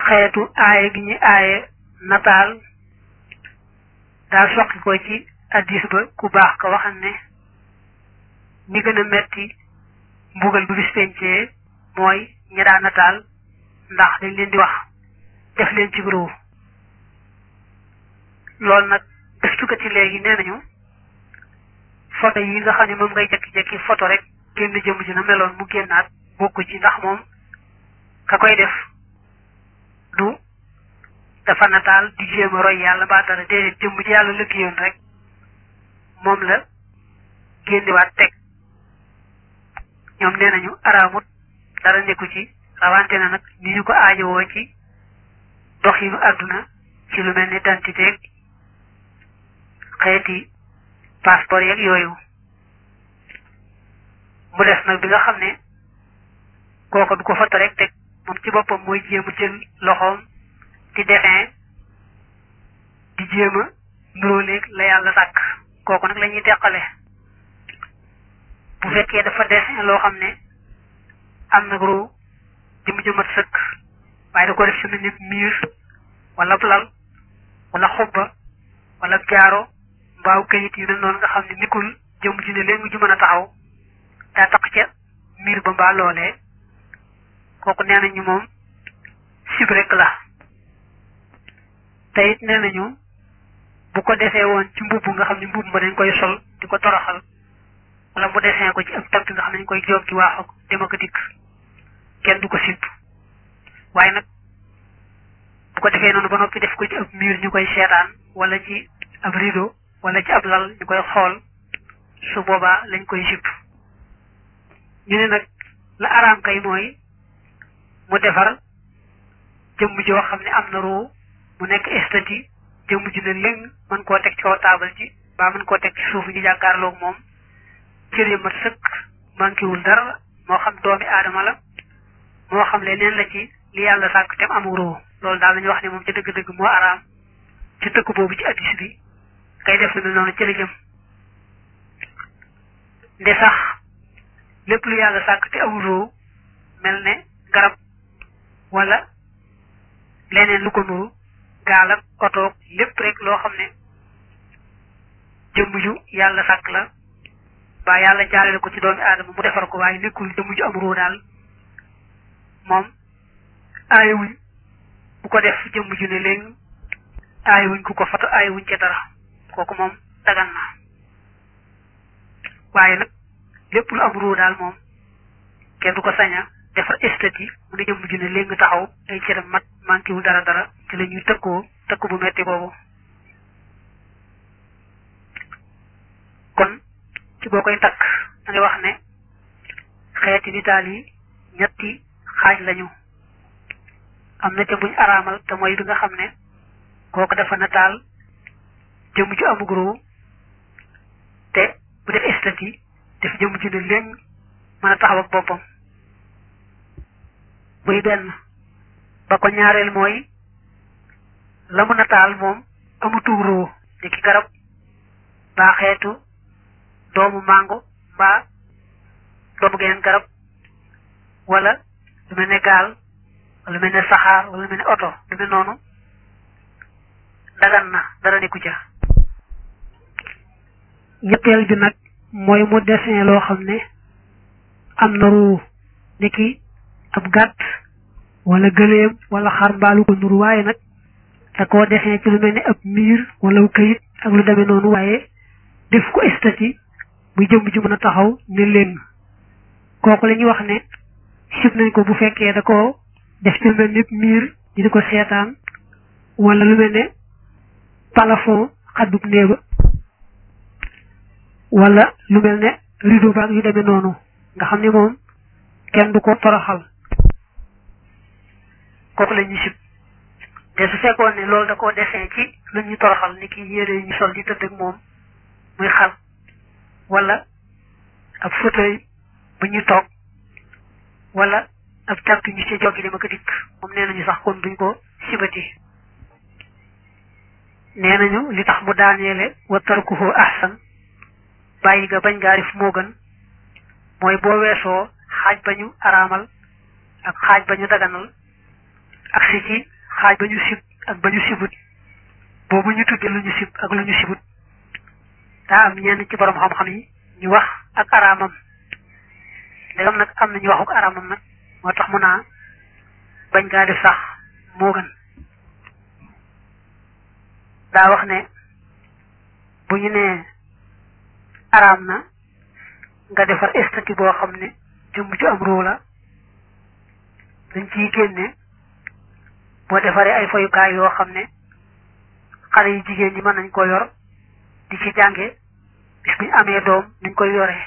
xeetu aaye gi ñu aaye nataal daa soqi ko ci addis ba ku baax ka waxam ne ñi gën a metti mbugal bu bis pencee mooy ñi daa nataal ndax dañ leen di wax def leen ci groupe loolu nag gëstukat yi léegi nee nañu photo yi nga xam ne moom ngay jekki-jekki photo rek génn jëmm ji na meloon mu génnaat bokku ci ndax moom ka koy def du dafa nataal di jéem a roy yàlla mbaa dara déedéet jëmm ji yàlla lëggéeyoon rek moom la génnewaat teg ñoom nee nañu araamut dara nekku ci rawante na nag ni ñu ko aajowoo ci doxinu àdduna ci lu mel ni identité xeeti passeport yeeg yooyu mu des nag bi nga xam ne kooka du ko foto rek teg moom ci boppam mooy jéem a jël loxoom di dessin di jéem a nuróoleeg la yàlla sàkk kooku nag la ñuy teqale bu fekkee dafa dessin loo xam ne am na ru jëm jëmat sëkk waaye da ko def ci mel ni miir wala lal wala xubba wala jaaro mbaaw kayit yu mel noonu nga xam ne nikul jëm ji ne léegi ju mën a taxaw daa tax ca miir ba mbaa loolee kooku nee nañu moom sib rek la te it nee nañu bu ko desee woon ci mbubb nga xam ne mbubb ma dañ koy sol di ko toroxal wala mu desee ko ci ab tànk nga xam ne dañ koy joggi waaxu dem ak dikk kenn du ko sib waaye nag bu ko defee noonu ba noppi def ko ci ab miir ñu koy seetaan wala ci ab rideau wala ci ab lal ñu koy xool su boobaa lañ koy sib ñu ne nag la araam kay mooy mu defar jëmm joo xam ne am na ruu mu nekk estati jëmm ji ne léng mën koo teg ci kaw taabal ji baa mën koo teg ci suuf ñu jàkkaarloog moom cër yi mat sëkk manquéwul dara moo xam doomi aadama la moo xam leneen la ci li yàlla sàkk tem am ruu loolu daal lañu wax ne moom ci dëgg-dëgg moo araam ci tëkk boobu ci addis bi kay def lu mel noonu ci la jëm nde sax lépp lu yàlla sàkk te amul ruu mel ne garab wala leneen lu ko nuru gaal ak otoog lépp rek loo xam ne jëmm ju yàlla sàkk la ba yàlla jaarale ko ci doomi aadama mu defar ko waaye nekkul jëmm ju am ruu daal moom aayewuñ bu ko def jëmm ju ne léegi aayewuñ ku ko foto aayewuñ ca dara kooku moom dagan na waaye nag lépp lu am ruu daal moom kenn du ko saña defar estati mu ne jëmm ju ne léegi taxaw ay cëram mat manqué wul dara dara ci la ñuy tëkkoo tëkk bu metti boobu kon ci boo koy takk da ngay wax ne xeeti nitaal yi ñetti xaaj lañu am na ca buñ araamal te mooy bi nga xam ne kooku dafa nataal jëmm ju amug ruu te bu def estati def jëmm ju ne léegi mën a taxaw ak boppam buy benn ba ko ñaareel mooy la mu nataal moom amutu ruu ni ki garab baa xeetu doomu mango mbaa doomu geneen garab wala lu mel ne gaal wala lu mel ne saxaar wala lu mel ne oto lu mel noonu dagan na dara nekku ca ñetteel bi nag mooy mu dessin loo xam ne am na ruu ni ki ab gàtt wala gëléem wala xar mbaalu ko nuru waaye nag da koo dessin ci lu mel ne ab miir wala këyit ak lu demee noonu waaye def ko estati bu jëmm ji mën a taxaw ne leen kooku la ñuy wax ne sib nañ ko bu fekkee da ko def ci lu mel ne miir ñu di ko seetaan wala lu mel ne plafond xaddub néeba wala lu mel ne rideau baag yu demee noonu nga xam ne moom kenn du ko toroxal kooku la ñuy sib te su fekkoon ne loolu da koo dessin ci lu ñu toroxal ni ki yére ñu sol di tëdd ak moom muy xal wala ab fauteuil bu ñu toog wala ab càrt ñu ci joggi dama ko dikk moom nee nañu sax kon duñ ko sibati nee nañu li tax mu daaneele wa tarkuhu ahsan bàyyi ga bañ gaa def moo gën mooy boo weesoo xaaj ba ñu araamal ak xaaj ba ñu daganal ak si ci xaaj ba ñu sib ak ba ñu sibut boobu ñu tudde lu ñu sib ak lu ñu sibut daa am ñenn ci borom xam-xam yi ñu wax ak araamam ndegam nag am na ñu waxuk araamam nag moo tax mu naa bañ gaa def sax moo gën daa wax ne bu ñu nee araam na nga defar estati boo xam ne jëmm ju am ruu la dañ ciy génne boo defaree ay foyukaay yoo xam ne xale yu jigéen ñi mën nañ ko yor di ci jànge bis buñ amee doom nuñ koy yoree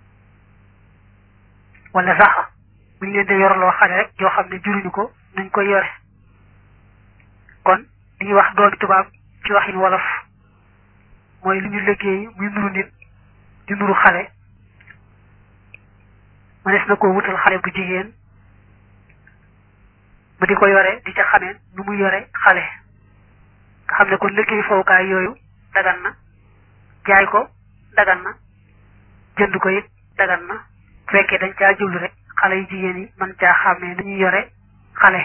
wala sax buñ leen di yorloo xale rek yoo xam ne juruñu ko nuñ koy yore kon li ñuy wax doomi tubaab ci waxin wolof mooy lu ñu liggéey muy nuru nit di nuru xale mënees na koo wutal xale bu jigéen ba di ko yore di ca xamee nu muy yore xale nga xam ne kon liggéey fowukaay yooyu dagan na jaay ko dagan na jënd ko it dagan na fekkee dañ caa jublu rek xale yu jigéen yi mën caa xàmmee nu ñuy yore xale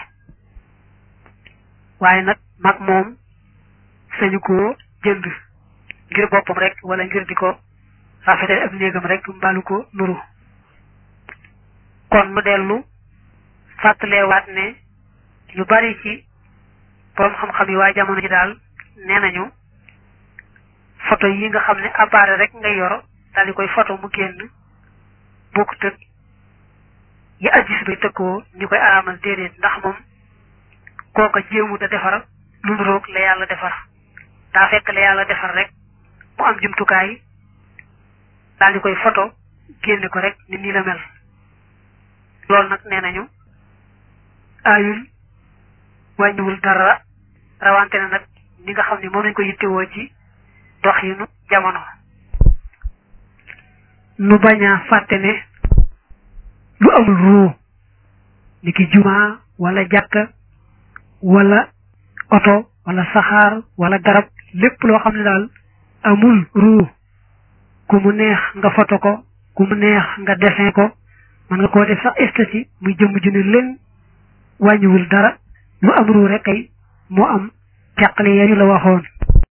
waaye nag mag moom sañu koo jënd ngir boppam rek wala ngir di ko rafetal ab néegam rek mbaalu ko nuru kon mu dellu fàttaleewaat ne yu bari ci borom xam-xam yi waaye jamono ji daal nee nañu photo yi nga xam ne appareil rek ngay yor daal di koy photo mu génn bokku tëg yi ajjis bay tëkkoo ñu koy araamal déedéet ndax moom kooka jéemu da defar lu nuroog la yàlla defar daa fekk la yàlla defar rek mu am jumtukaay daal di koy photo génne ko rek ni nii la mel loolu nag nee nañu aayul wàññiwul dara rawante na nag ni nga xam ne moom lañ ko yittewoo ci doxinu jamono nu bañ a fàtte ne lu amul ruu ni ki jumaa wala jàkka wala oto wala saxaar wala garab lépp loo xam ne daal amul ruu ku mu neex nga foto ko ku mu neex nga dessin ko mën nga koo def sax esthétique muy jëmm ju ne leen wàññiwul dara lu am ruu rek kay moo am teqale ya ñu la waxoon